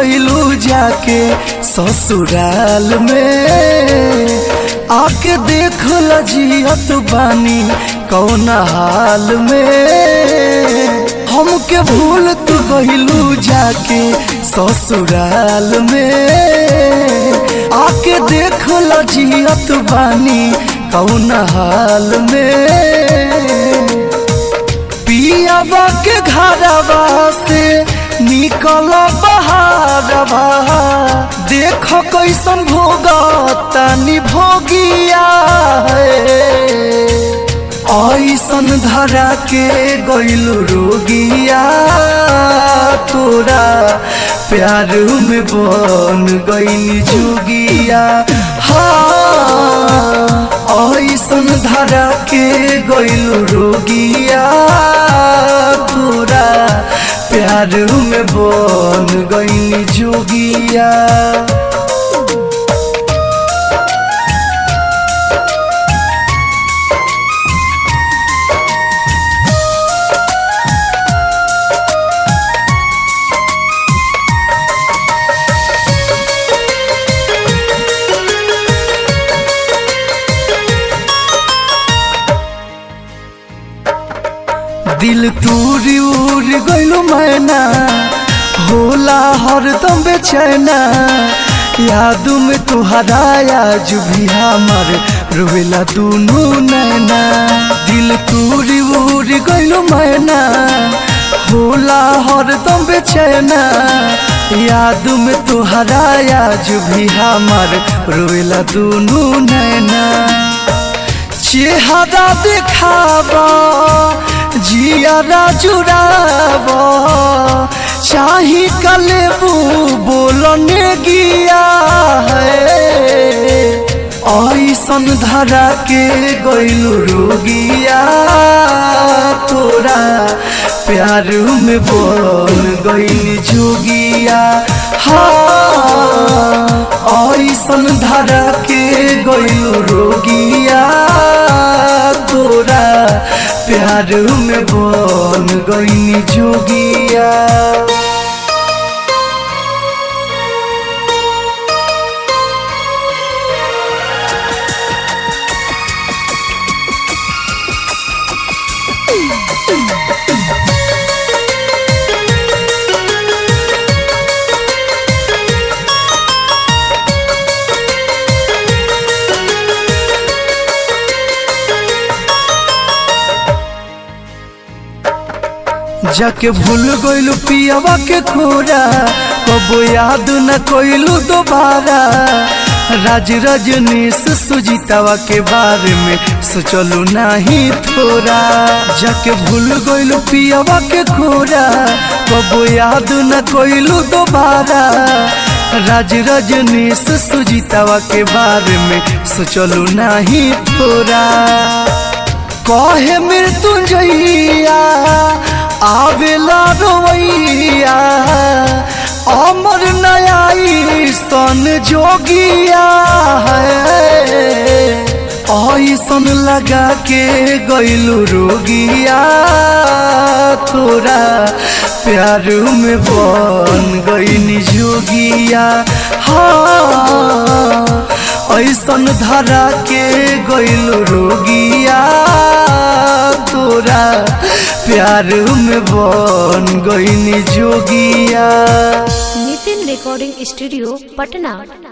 गइलू जाके ससुराल में आके देख जियत बानी कौन हाल में हमके भूल तू गइलू जाके ससुराल में आके देख जियत बानी कौन हाल में पियाबा के घरवा से निकल बहारवा देख कैसन भोगा तनी भोगिया ऐसन धरा के गइल रोगिया तोरा प्यार में बन गइल जोगिया हाँ ऐसन धरा के गइल रोगिया तोरा प्यार में बन गइल जोगिया दिल तूरी उड़ गइलू मैना होला हरदम बेचैना याद में तुहरा आज भी हमर रोवेला दुनू नैना दिल तूरी उड़ गइलू मैना होला हरदम बेचैना याद में तुहरा आज भी हमर रोवेला दुनू नैना चेहरा देखाबा जियारा जुड़ाब चाही कलेबू बोलने गिया है ऐसन धरा के गइलू रोगिया तोरा प्यार में बोल गइल जोगिया हाँ ऐसन धरा के गइलू रोगिया तोरा प्यार में बन गइनी जोगिया जाके भूल गइलू पियावा के खोरा कबो याद न कोइलू दोबारा राज रजनीश सुजीतावा के बारे में सोचलू नहीं थोड़ा जाके भूल गइलू पियावा के खोरा कबो याद न कोइलू दोबारा राज रजनीश सुजीतावा के बारे में सोचलू नहीं थोड़ा कहे मृत्युंजया आवेला रोवैया अमर नयाई सन जोगिया है ऐसन लगा के गइलू रोगिया तोरा प्यार में बन गइनी जोगिया हाँ ऐसन धरा के गइलू रोगिया तोरा प्यार में बन गइनी जोगिया नितिन रिकॉर्डिंग स्टूडियो पटना